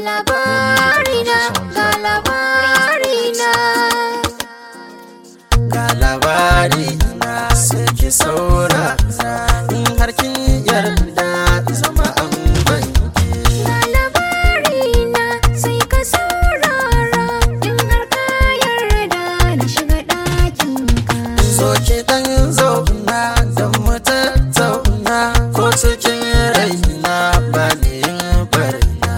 labarina ga labarina ga labari na sai ki saurara in har kin yarda zama an banki ga labarina sai ka saurara in har ka yarda na shiga ɗakinka zo ki dan zauna da mu tattauna ko cikin raina ba ni yin barna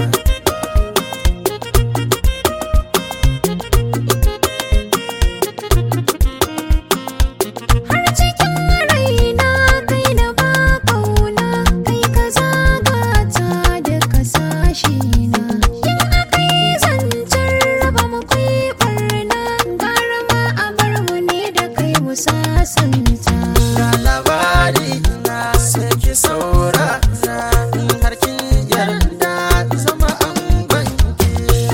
har cikin raina kai na ba kauna kai ka zagata da kasashe na in akai zancen raba mu kai barna gara ma a bar mu ne da kai mu sasanta ga labari na sai ki saurara in har kin yarda zama an banki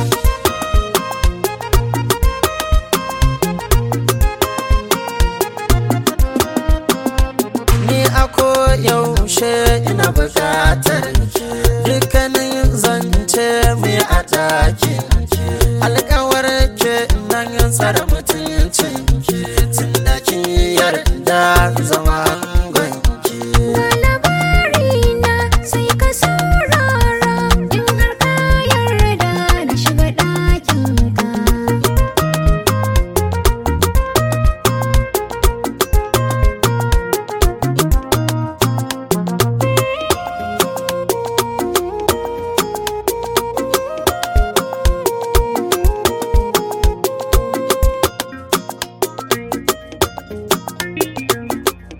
ni a yaushe ina bukatar ki dukkanin zance mai a ɗakin ki alkawar ke nan tsara mutuncin ki tun da kin yarda zama gwanki ga labarina sai ka saurara in har ka yarda na shiga ɗakinka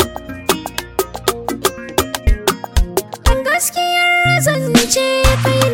gaskiyar zance kai